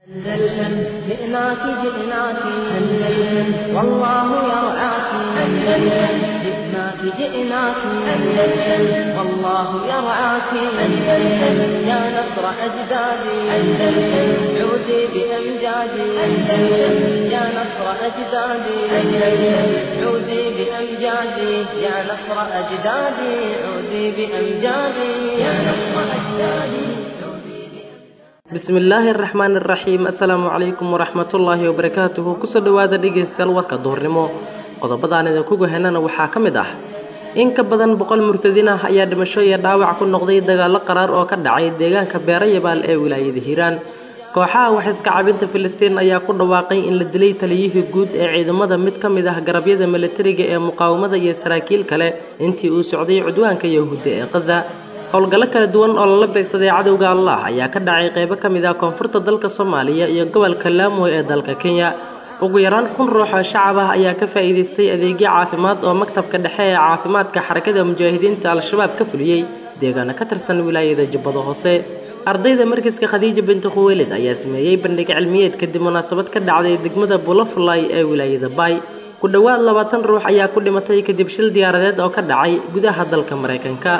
أندلسن جئناك جئناك أندلسن والله يرعاك أندلسن جئناك جئناك أندلسن والله يرعاك أندلسن يا نصر أجدادي أندلسن عودي بأمجادي أندلسن يا نصر أجدادي أندلسن عودي بأمجادي يا نصر أجدادي عودي بأمجادي يا نصر أجدادي bismi illaahi araxmaan iraxiim assalaamu calaykum waraxmatullaahi wabarakaatuhu kusoo dhowaada dhegaystayaal warka duhurnimo qodobadaan idinku gohenana waxaa ka mid ah in ka badan boqol murtadiin ah ayaa dhimasho iyo dhaawac ku noqday dagaallo qaraar oo ka dhacay deegaanka beerayabaal ee wilaayada hiiraan kooxaha waxiska cabinta filistiin ayaa ku dhawaaqay in la dilay taliyihii guud ee ciidamada mid ka mid ah garabyada milatariga ee muqaawamada iyo saraakiil kale intii uu socday cudwaanka yahuudda ee khaza howlgallo kala duwan oo lala beegsaday cadowga allah ayaa ka dhacay qeybo ka mid ah koonfurta dalka soomaaliya iyo gobolka laamo ee dalka kenya ugu yaraan kun ruux oo shacab ah ayaa ka faa'iidaystay adeegyo caafimaad oo maktabka dhexe ee caafimaadka xarakada mujaahidiinta al-shabaab ka fuliyey deegaano ka tirsan wilaayada jubbada hoose ardayda markiska khadiija binti khuweelid ayaa sameeyey bandhig cilmiyeed kadib munaasabad ka dhacday degmada bulafulay ee wilaayada baay ku dhowaad labaatan ruux ayaa ku dhimatay kadib shil diyaaradeed oo ka dhacay gudaha dalka maraykanka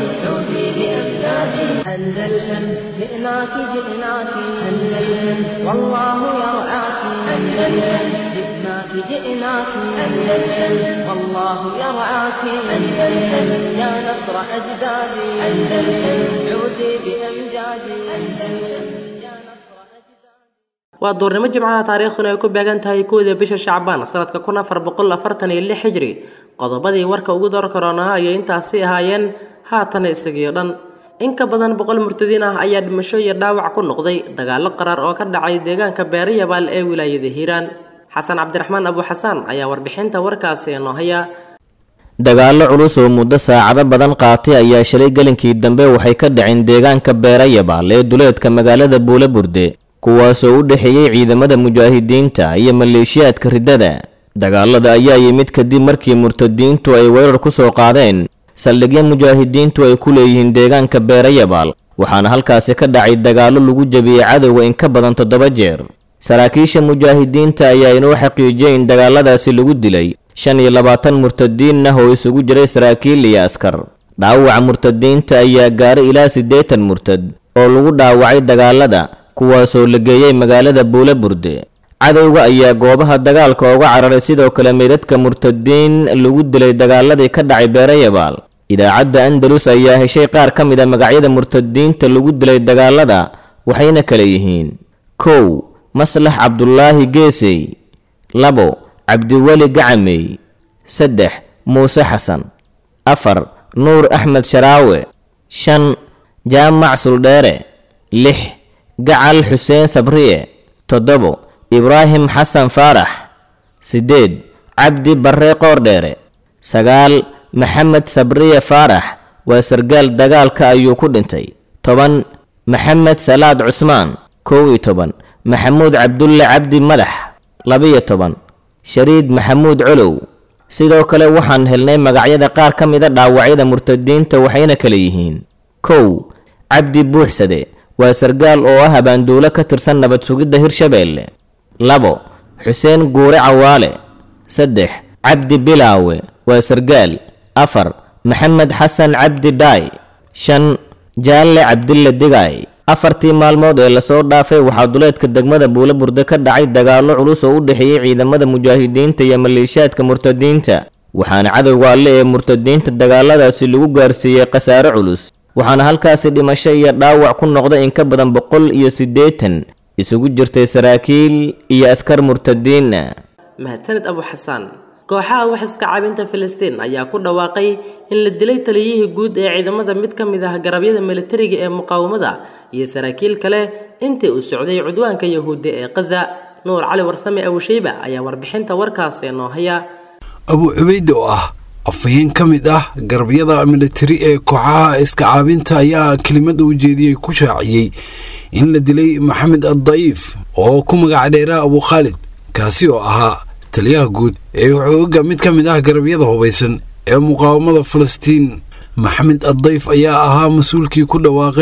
أندلسن جئناك جئناك أندلسن والله يرعاك أندلسن جئناك جئناك أندلسن والله يرعاك أندلسن يا نصر أجدادي أندلسن عودي بأمجادي أندلسن يا نصر أجدادي waa duurnimo jimcaha taariikhduna ay ku beegan tahay kowda bisha shacbaan sanadka kun afar boqol afartan iyo lix hijri qodobadii warka ugu door karoonaa ayay intaasi ahaayeen haatana isagiyo dhan in ka badan boqol murtadiin ah ayaa dhimasho iyo dhaawac ku noqday dagaallo qaraar oo ka dhacay deegaanka beerayabaal ee wilaayada hiiraan xasan cabdiraxmaan abu xasaan ayaa warbixinta warkaasi inoo haya dagaallo culus oo muddo saacado badan qaatay ayaa shalay gelinkii dambe waxay ka dhaceen deegaanka beerayabaal ee duleedka magaalada buulaburde kuwaasoo u dhexeeyey ciidamada mujaahidiinta iyo maleeshiyaadka riddada dagaalada ayaa yimid kadib markii murtadiintu ay weerar ku soo qaadeen saldhigyo mujaahidiintu ay ku leeyihiin deegaanka beerayabaal waxaana halkaasi ka dhacay dagaallo lagu jebiyey cadowga in ka badan toddoba jeer saraakiisha mujaahidiinta ayaa inoo xaqiijiyey in dagaaladaasi lagu dilay shan iyo labaatan murtadiin ah oo isugu jiray saraakiil iyo askar dhaawaca murtadiinta ayaa gaaray ilaa siddeetan murtad oo lagu dhaawacay dagaalada kuwaasoo la geeyey magaalada buulaburde cadowga ayaa goobaha dagaalka uga cararay sidoo kale meydadka murtadiin lagu dilay dagaaladii ka dhacay beerayabaal idaacadda andalus ayaa heshay qaar ka mid a magacyada murtadiinta lagu dilay dagaalada waxayna kale yihiin kow maslax cabdulaahi geesey labo cabdiweli gacamey saddex muuse xasan afar nuur axmed sharaawe shan jaamac suldheere lix gacal xuseen sabriye toddobo ibraahim xasan faarax siddeed cabdi barre qoordheere sagaal maxamed sabriye faarax waa sargaal dagaalka ayuu ku dhintay toban maxamed salaad cusmaan kow iyo toban maxamuud cabdulle cabdi madax labiyo toban shariid maxamuud colow sidoo kale waxaan helnay magacyada qaar ka mida dhaawacyada murtadiinta waxayna kale yihiin kow cabdi buuxsade waa sargaal oo ah abaanduulo ka tirsan nabad sugidda hirshabeelle labo xuseen guure cawaale saddex cabdi bilaawe waa sargaal afar maxamed xasan cabdi dhaay shan jaalle cabdille digaay afartii maalmood ee lasoo dhaafay waxaa duleedka degmada buulaburde ka dhacay dagaallo culus oo u dhexeeyey ciidamada mujaahidiinta iyo maleeshiyaadka murtadiinta waxaana cadowga alle ee murtadiinta dagaaladaasi lagu gaarsiiyey khasaare culus waxaana halkaasi dhimasho iyo dhaawac ku noqday in ka badan boqol iyo siddeetan isugu jirtay saraakiil iyo askar murtadiina mahadsanid abu xasaan kooxaha waxiska cabinta filistiin ayaa ku dhawaaqay in la dilay taliyihii guud ee ciidamada mid ka mid ah garabyada milatariga ee muqaawamada iyo saraakiil kale intii uu socday cudwaanka yahuudda ee khaza nuur cali warsame abusheyba ayaa warbixinta warkaasi inoo haya abu cubayde oo ah afhayeen ka mid ah garabyada militari ee kooxaha iska caabinta ayaa kelimada ujeediyey ku shaaciyey in la dilay maxamed addayiif oo ku magac dheeraa abu khaalid kaasi oo ahaa taliyaha guud ee xooga mid ka mid ah garabyada hubaysan ee muqaawamada falastiin maxamed addayf ayaa ahaa mas-uulkii ku dhawaaqay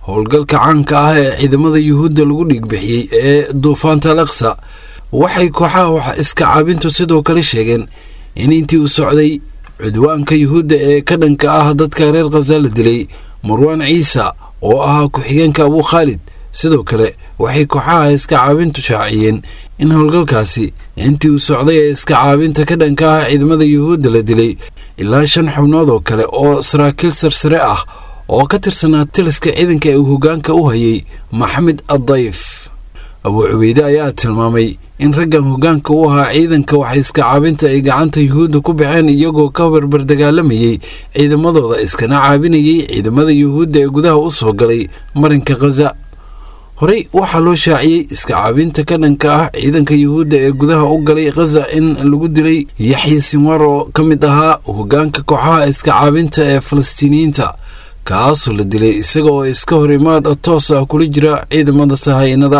howlgalka caanka ah ee ciidamada yuhuudda lagu dhiigbixiyey ee duufaanta al aqsa waxay kooxaha wax iska caabintu sidoo kale sheegeen in intii uu socday cudwaanka yuhuudda ee ka dhanka ah dadka reer khaza la dilay marwaan ciisa oo ahaa ku-xigeenka abuu khaalid sidoo kale waxay kooxaha iska caabintu shaaciyeen in howlgalkaasi intii uu socday ee iska caabinta ka dhanka ah ciidamada yuhuudda la dilay ilaa shan xubnood oo kale oo saraakiil sarsare ah oo ka tirsanaa taliska ciidanka ee uu hoggaanka u hayay maxamed addayf abuu cubeyde ayaa tilmaamay in raggan hoggaanka u ahaa ciidanka wax iska caabinta ay gacanta yuhuudda ku baxeen iyagoo ka barbar dagaalamayey ciidamadooda iskana caabinayay ciidamada yuhuudda ee gudaha u soo galay marinka khaza horey waxaa loo shaaciyey iska caabinta ka dhanka ah ciidanka yuhuudda ee gudaha u galay khaza in lagu dilay yaxya sinwar oo ka mid ahaa hoggaanka kooxaha iska caabinta ee falastiiniyiinta kaasoo la dilay isaga oo iska hor imaad toos ah kula jira ciidamada sahaynada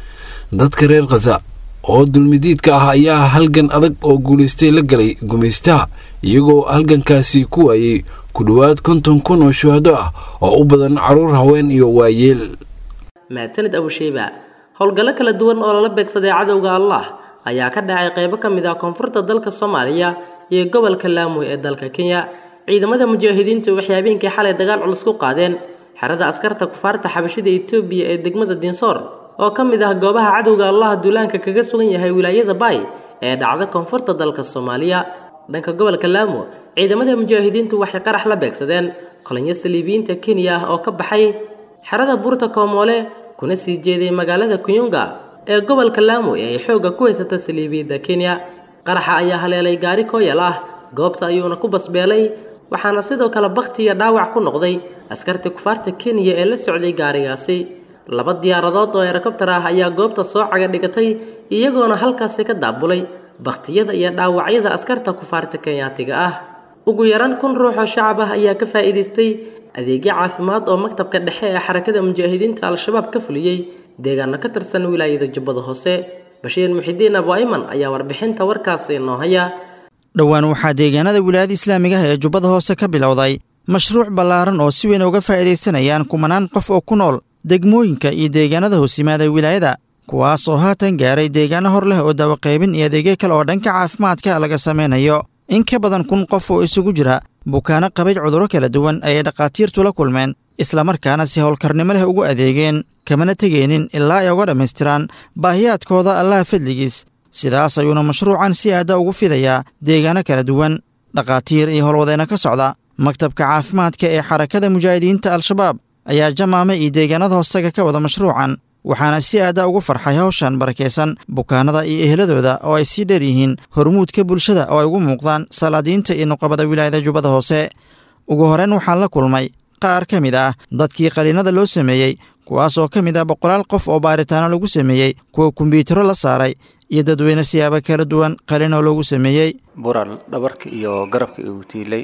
dadka reer khaza oo dulmidiidka ah ayaa halgan adag oo guulaystay la galay gumaystaha iyagoo halgankaasi ku waayey ku dhowaad konton kun oo shuhado ah oo u badan caruur haween iyo waayeel mahadsanid abushiiba howlgallo kala duwan oo lala beegsaday cadowga allah ayaa ka dhacay qaybo ka mid ah koonfurta dalka soomaaliya iyo gobolka laamo ee dalka kenya ciidamada mujaahidiintu waxay habeenkii xalay dagaal culus ku qaadeen xerada askarta kufaarta xabashida etoobiya ee degmada dinsoor oo ka mid ah goobaha cadowga allah duulaanka kaga sugan yahay wilaayada baay ee dhacda koonfurta dalka soomaaliya dhanka gobolka laamo ciidamada mujaahidiintu waxay qarax la beegsadeen kolonyo saliibiyiinta kenya ah oo ka baxay xerada buurta koomoole kuna sii jeeday magaalada kuyunga ee gobolka laamo ee ay xoogga ku haysata saliibiyadda kenya qaraxa ayaa haleelay gaari kooyal ah goobta ayuuna ku basbeelay waxaana sidoo kale bakhti iyo dhaawac ku noqday askartii kufaarta kenya ee la socday gaarigaasi laba diyaaradood oo helikobtar ah ayaa goobta soo caga dhigatay iyagoona halkaasi ka daabulay bakhtiyada iyo dhaawacyada askarta kufaarta kenyaatiga ah ugu yaraan kun ruux oo shacab ah ayaa ka faa'iidaystay adeegyo caafimaad oo maktabka dhexe ee xarakada mujaahidiinta al-shabaab ka fuliyey deegaano ka tirsan wilaayada jubbada hoose bashiir muxidiin abu ayman ayaa warbixinta warkaasi inoo haya dhowaan waxaa deegaanada wilaayada islaamiga ah ee jubbada hoose ka bilowday mashruuc ballaaran oo si weyn uga faa'iidaysanayaan kumanaan qof oo ku nool degmooyinka iyo deegaanada hoos yimaada wilaayada kuwaas oo haatan gaaray deegaano hor leh oo dawaqaybin iyo adeegyo kale oo dhanka caafimaadka laga samaynayo in ka badan kun qof oo isugu jira bukaano qabay cudurro kala duwan ayay dhakhaatiirtu la kulmeen islamarkaana si howlkarnimo leh ugu adeegeen kamana tegeenin ilaa ay uga dhammaystiraan baahiyaadkooda allaha fadligiis sidaas ayuuna mashruucan si aadda ugu fidayaa deegaano kala duwan dhakhaatiir iyo howlwadeenno ka socda maktabka caafimaadka ee xarakada mujaahidiinta al-shabaab ayaa jamaame iyo deegaanada hoostaga ka wada mashruucan waxaana si aadda ugu farxay hawshan barakaysan bukaanada iyo eheladooda oo ay sii dheer yihiin hormuudka bulshada oo ay ugu muuqdaan salaadiinta iyo nuqabada wilaayada jubbada hoose ugu horreyn waxaan la kulmay qaar ka mid ah dadkii qaliinada loo sameeyey kuwaas oo ka mid ah boqolaal qof oo baaritaano lagu sameeyey kuwa kombyutaro la saaray iyo dadweyne siyaabo kala duwan qaliinoo loogu sameeyey bural dhabarka iyo garabka igu tiilay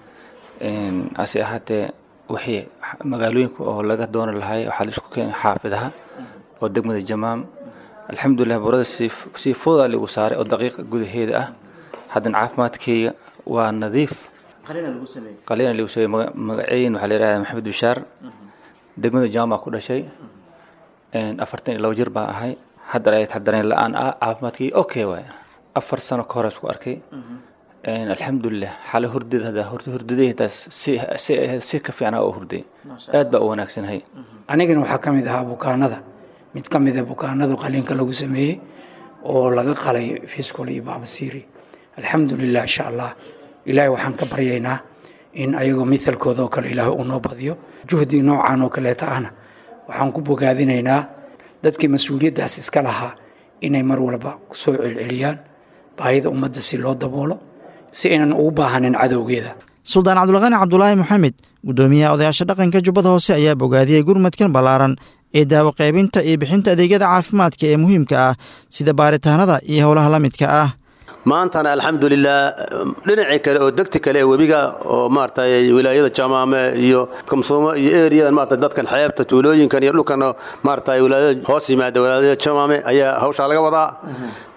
hase ahaatee wixii magaalooyinka oo laga dooni lahay waxaa laisku keenay xaafidaha oo degmada jamaam alxamdulilah burada si fudaa ligu saaray oo daqiiqa gudaheeda ah haddana caafimaadkeyga waa nadiif qaliina ligu sameeyey magaceyn waxaa la yidhahdaa maxamed bishaar degmada jamaam ku dhashay afartan iyo laba jir baan ahay haddana ay dareen la-aan ah caafimaadkeyga okay waay afar sano ka hore isku arkay alxamdulilah xale hurdada hada hurdadaytaas si si ka fiicnaa oo hurday aad baa u wanaagsanhay anigana waxaa ka mid ahaa bukaanada mid ka mid a bukaanada qaliinka lagu sameeyey oo laga qalay fiskol iyo baabasiiri alxamdulilah insha allah ilaahay waxaan ka baryaynaa in ayagoo mithalkooda oo kale ilaahay uu noo badiyo juhdi noocan oo kaleeta ahna waxaan ku bogaadinaynaa dadkii mas-uuliyaddaas iska lahaa inay mar walba kusoo celceliyaan baahida ummadda si loo daboolo si aynan ugu baahanin cadowgeeda suldaan cabdulqani cabdulaahi moxamed guddoomiyaha odayaasha dhaqanka jubbada hoose ayaa bogaadiyey gurmadkan ballaaran ee daawo qaybinta iyo bixinta adeegyada caafimaadka ee muhiimka ah sida baaritaanada iyo howlaha la midka ah maantana alxamdulilah dhinacii kale oo degti kale ee webiga oo maaragtay wilaayada jamaame iyo kamsuumo iyo eriyadan maarata dadkan xeebta tuulooyinkan iyo dhulkan maaragtay wilaayada hoos yimaada wilaayada jamaame ayaa hawshaa laga wadaa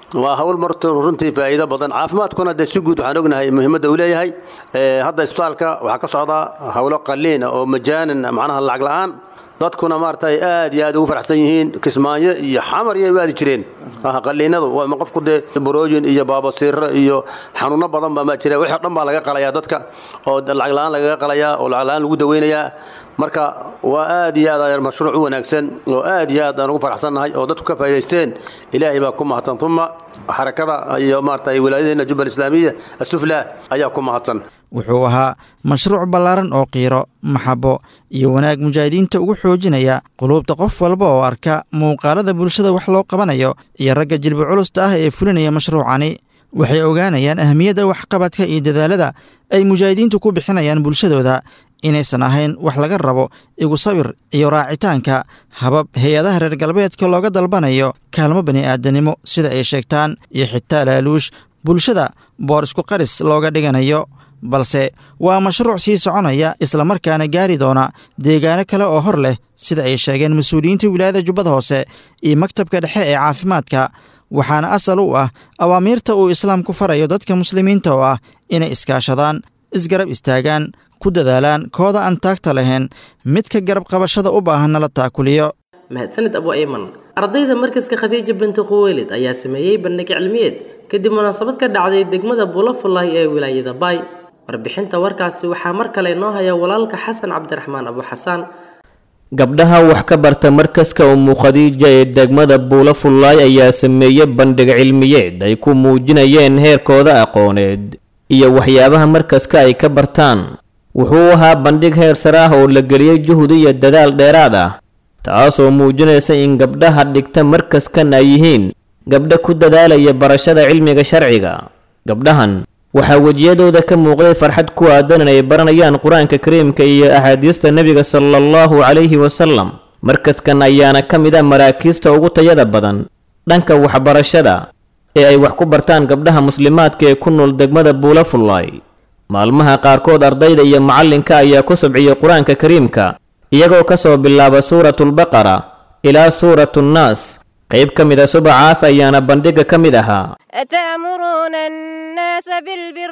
waa hawl marto runtii faa'iido badan caafimaadkuna dee si guud waxaan ognahay muhiimadda uu leeyahay hadda isbitaalka waxaa ka socdaa hawlo qaliin oo majaanan macnaha lacag la'aan dadkuna maaragtay aad iyo aad ugu faraxsan yihiin kismaayo iyo xamar iyo waadi jireen qaliinadu waa qofku dee borooyin iyo baabasiiro iyo xanuuno badan baa maa jira wixii dhan baa laga qalayaa dadka oo lacag la'aan lagaga qalayaa oo lacag la'aan lagu daweynayaa marka waa aad iyo aad mashruuc u wanaagsan oo aad iyo aad aan ugu faraxsannahay oo dadku ka faa'idaysteen ilaahay baa ku mahadsan uma xarakada iyo maaragtay wilaayadeena jubbal islaamiya asufla ayaa ku mahadsan wuxuu ahaa mashruuc ballaaran oo qiiro maxabo iyo wanaag mujaahidiinta ugu xoojinaya quluubta qof walba oo arka muuqaalada bulshada wax loo qabanayo iyo ragga jilbi culusta ah ee fulinaya mashruucani waxay ogaanayaan ahmiyadda waxqabadka iyo dadaalada ay mujaahidiintu ku bixinayaan bulshadooda inaysan ahayn wax laga rabo igu sawir iyo raacitaanka habab hay-adaha reer galbeedka looga dalbanayo kaalmo bani aadanimo sida ay sheegtaan iyo xitaa laaluush bulshada boor isku qaris looga dhiganayo balse waa mashruuc sii soconaya islamarkaana gaari doona deegaano kale oo hor leh sida ay sheegeen mas-uuliyiinta wilaayada jubbada hoose iyo maktabka dhexe ee caafimaadka waxaana asal u ah awaamiirta uu islaamku farayo dadka muslimiinta oo ah inay iskaashadaan isgarab istaagaan ku dadaalaan kooda aan taagta lahayn midka garab qabashada u baahanna la taakuliyo mahadsanid abu ayman ardayda markaska khadiija binti khuweylid ayaa sameeyey bandhig cilmiyeed kadib munaasabad ka dhacday degmada buulafullahi ee wilaayada baay warbixinta warkaasi waxaa mar kale inoo haya walaalka xasan cabdiraxmaan abu xasaan gabdhaha wax ka barta markaska umu khadiija ee degmada buulafullaay ayaa sameeyey bandhig cilmiyeed ay ku muujinayeen heerkooda aqooneed iyo waxyaabaha markaska ay ka bartaan wuxuu ahaa bandhig heer sare ah oo la geliyey juhud iyo dadaal dheeraad ah taasoo muujinaysa in gabdhaha dhigta markaskan ay yihiin gabdha ku dadaalaya barashada cilmiga sharciga gabdhahan waxaa wejiyadooda ka muuqday farxad ku aadan inay baranayaan qur-aanka kariimka iyo axaadiista nebiga sala allahu calayhi wasalam markaskan ayaana ka mid ah maraakiista ugu tayada badan dhanka waxbarashada ee ay wax ku bartaan gabdhaha muslimaadka ee ku nool degmada buulafullaay maalmaha qaarkood ardayda iyo macallinka ayaa ku subciyey qur-aanka kariimka iyagoo ka soo bilaaba suuratulbaqara ilaa suuratuunnaas qayb ka mid a subacaas ayaana bandhigga ka mid ahaa أتأمرون الناس بالبر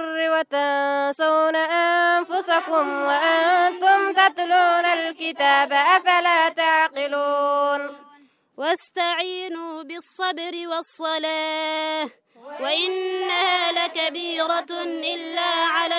وتنسون أنفسكم وأنتم تتلون الكتاب أفلا تعقلون واستعينوا بالصبر والصلاة وإنها لكبيرة إلا على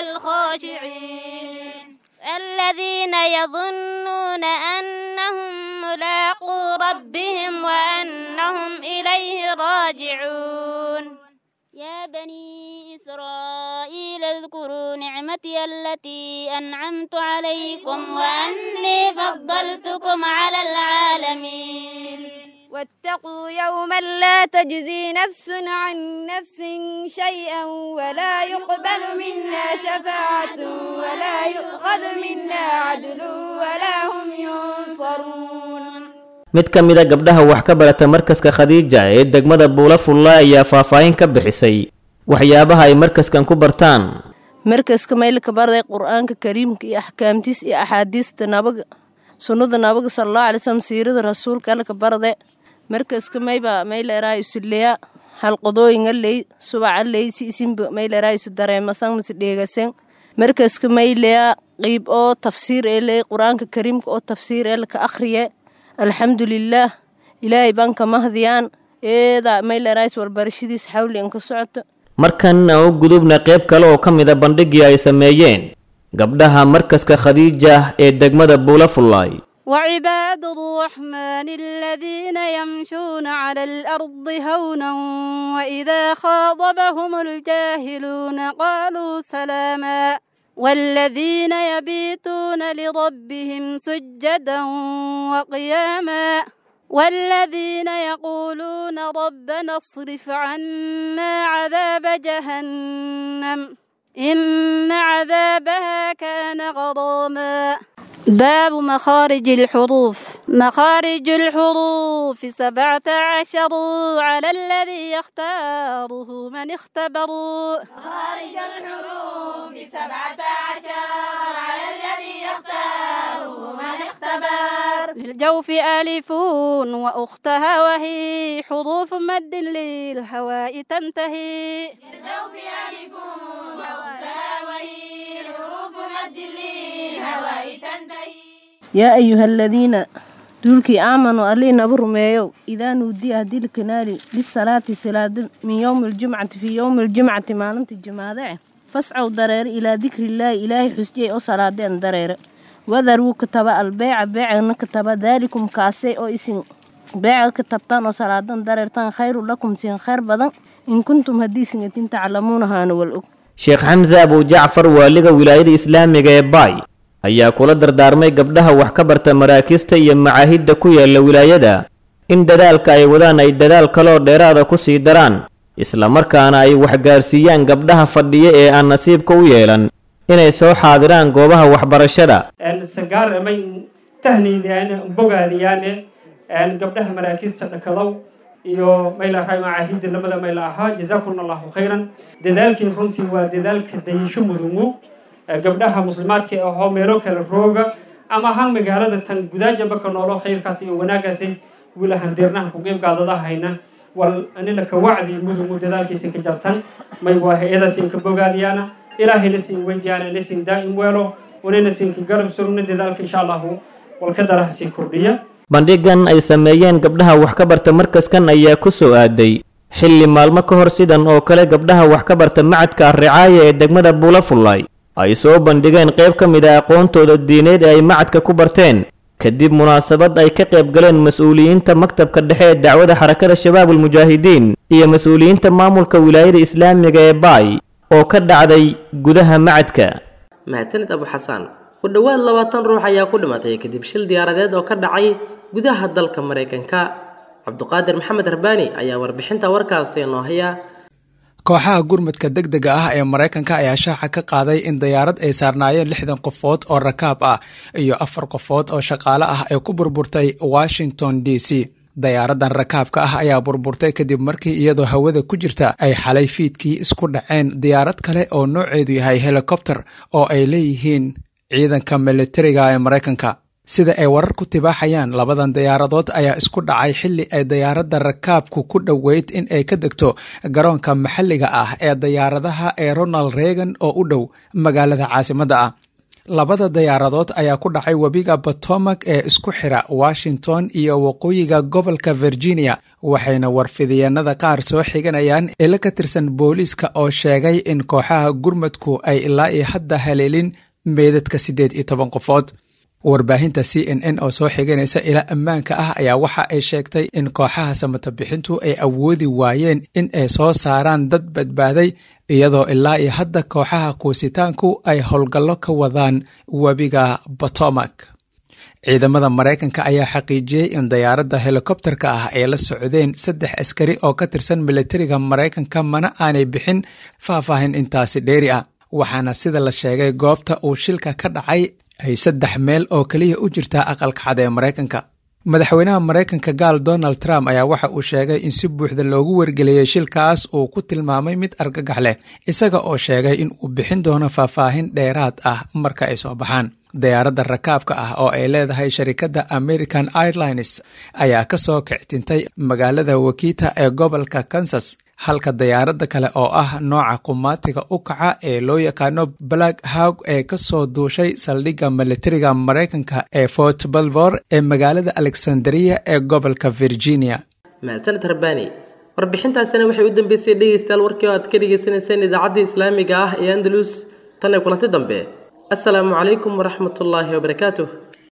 الخاشعين الذين يظنون أنهم ملاقو ربهم وأنهم إليه راجعون يا بني إسرائيل اذكروا نعمتي التي أنعمت عليكم وأني فضلتكم على العالمين واتقوا يوما لا تجزي نفس عن نفس شيئا ولا يقبل منا شفاعة ولا يؤخذ منا عدل ولا هم ينصرون mid ka mid a gabdhaha wax ka barata markaska khadiija ee degmada buulafulla ayaa faahfaahin ka bixisay waxyaabaha ay markaskan ku bartaan markaska maylka barday qur-aanka kariimka iyo axkaamtiis iyo axaadiista nabaga sunnada nabaga sallallahu alay wasallam siirada rasuulka alka barde markaska mayba mayleeraa isuleya halqodooyinga ley subaca ley si isinba mayleeraa isu dareemasan mase dheegasan markaska mayleya qiib oo tafsiir ee ley qur-aanka kariimka oo tafsiir ee laka akhriye alxamdulilaah ilaahay baan ka mahdiyaan eeda mayleerays walbarashadiis xawli inka socoto markan aan u gudubna qayb kale oo ka mid a bandhiggii ay sameeyeen gabdhaha markaska khadiija ee degmada buulafullaay وعباد الرحمن الذين يمشون على الأرض هونا وإذا خاطبهم الجاهلون قالوا سلاما والذين يبيتون لربهم سجدا وقياما والذين يقولون ربنا اصرف عنا عذاب جهنم إن عذابها كان غراما باب مخارج الحروف مخارج الحروف سبعة عشر على الذي يختاره من اختبروا مخارج الحروف سبعة عشر على الذي يختاره من اختبر الأبار للجوف ألف وأختها وهي حروف مد للهواء تنتهي للجوف ألف وأختها وهي حروف مد للهواء تنتهي yaa ayuha aladiina duulkii aamanuu allii naba rumeeyow idaa nuudiya haddii la kanaali lisalaati salaada min yowmi aljumcati fii yowmi aljumcati maalinta jimaadace fascow dareere ilaa dikrillaahi ilaahay xusjiyay oo salaadeen dareere wadaruu kataba albeeca beecana kataba daalikum kaasay oo isin beeca ka tabtaan oo salaadan dareertaan khayru lakum siin khayr badan in kuntum haddii singatin taclamuunahaana wal og sheekh xamse abu jacfar waaliga wilaayada islaamiga ee baay ayaa kula dardaarmay gabdhaha wax ka barta maraakista iyo macaahidda ku yaala wilaayada in dadaalka ay wadaan ay dadaal kaloo dheeraada ku sii daraan islamarkaana ay waxgaarsiiyaan gabdhaha fadhiya ee aan nasiibka u yeelan inay soo xaadiraan goobaha waxbarashada sagaar amay tahniidaan bogaadiyaane gabdhaha maraakista dhakadow iyo maylahay macaahidda lamada mayla ahaa jazaakum allahu khayran dadaalkii runtii waa dadaalka dayasho mudugu gabdhaha muslimaadka ahoo meelo kale rooga ama ahaan magaalada tan gudaajaba ka noolo khayrkaas iyo wanaagaasi wilahan deernaha ku qeybgaadadahayna wal anila ka wacdi mudugu dadaalkiisa ka jartan may waa hay-adaasiin ka bogaadiyaana ilaahayna siin weydiyaana ina siin daa'im weelo unayna siinka garab surugna dadaalka insha allahu walka daraha sii kordhiya bandhigan ay sameeyeen gabdhaha wax ka barta markaskan ayaa ku soo aaday xilli maalmo ka hor sidan oo kale gabdhaha wax ka barta macadka arricaaya ee degmada buulafullay ay soo bandhigeen qayb ka mid a aqoontooda diineed ee ay macadka ku barteen kadib munaasabad ay ka qayb galeen mas-uuliyiinta maktabka dhexe ee dacwada xarakada shabaabul mujaahidiin iyo mas-uuliyiinta maamulka wilaayada islaamiga ee baay oo ka dhacday gudaha macadka mahadsanid abu xasaan ku dhowaad labaatan ruux ayaa ku dhimatay kadib shil diyaaradeed oo ka dhacay gudaha dalka maraykanka cabduqaadir maxamed harbaani ayaa warbixinta warkaasi noo haya kooxaha gurmadka deg dega ah ee maraykanka ayaa shaaca ka qaaday in dayaarad ay saarnaayeen lixdan qofood oo rakaab ah iyo afar qofood oo shaqaale ah ay ku burburtay washington d c dayaaradan rakaabka ah ayaa burburtay kadib markii iyadoo hawada ku jirta ay xalay fiidkii isku dhaceen diyaarad kale oo nooceedu yahay helikobter oo ay leeyihiin ciidanka militariga ee maraykanka sida ay warar ku tibaaxayaan labadan diyaaradood ayaa isku dhacay xilli ay diyaaradda rakaabku ku dhoweyd in ay ka degto garoonka maxalliga ah ee diyaaradaha ee ronald reagan oo u dhow magaalada caasimadda ah labada diyaaradood ayaa ku dhacay webiga potomac ee isku xira washington iyo waqooyiga gobolka virginia waxayna warfidiyeenada qaar soo xiganayaan ilo ka tirsan booliiska oo sheegay in kooxaha gurmadku ay ilaa iyo hadda haleelin meedadka siddeed iyo toban qofood warbaahinta c n n oo soo xiganaysa ila ammaanka ah ayaa waxa ay sheegtay in kooxaha samatabixintu ay awoodi waayeen in ay soo saaraan dad badbaaday iyadoo ilaa iyo hadda kooxaha quusitaanku ay howlgallo ka wadaan webiga potomac ciidamada maraykanka ayaa xaqiijiyey in diyaaradda helikobterka ah ay la socdeen saddex askari oo ka tirsan militariga maraykanka mana aanay bixin faahfaahin intaasi dheeri ah waxaana sida la sheegay goobta uu shilka ka dhacay ay saddex meel oo keliya u jirtaa aqalka cad ee maraykanka madaxweynaha maraykanka gaal donald trump ayaa waxa uu sheegay in si buuxda loogu wargeliyey shilkaas uu ku tilmaamay mid argagax leh isaga oo sheegay in uu bixin doono faahfaahin dheeraad ah marka ay soo baxaan diyaaradda rakaabka ah oo ay leedahay sharikadda american airlines ayaa ka soo kictintay magaalada wakita ee gobolka kansas halka diyaaradda kale oo ah nooca qumaatiga u kaca ee loo yaqaano black hawg ee ka soo duushay saldhigga militariga maraykanka ee fort balvor ee magaalada alexandria ee gobolka virginia mahadsanid rabbaani warbixintaasina waxay u dambeysay dhegaystayaal warkii oo aad ka dhagaysanayseen idaacadda islaamiga ah ee andalus tan ee kulanti dambe asalaamu calaykum waraxmatullaahi wabarakaatuh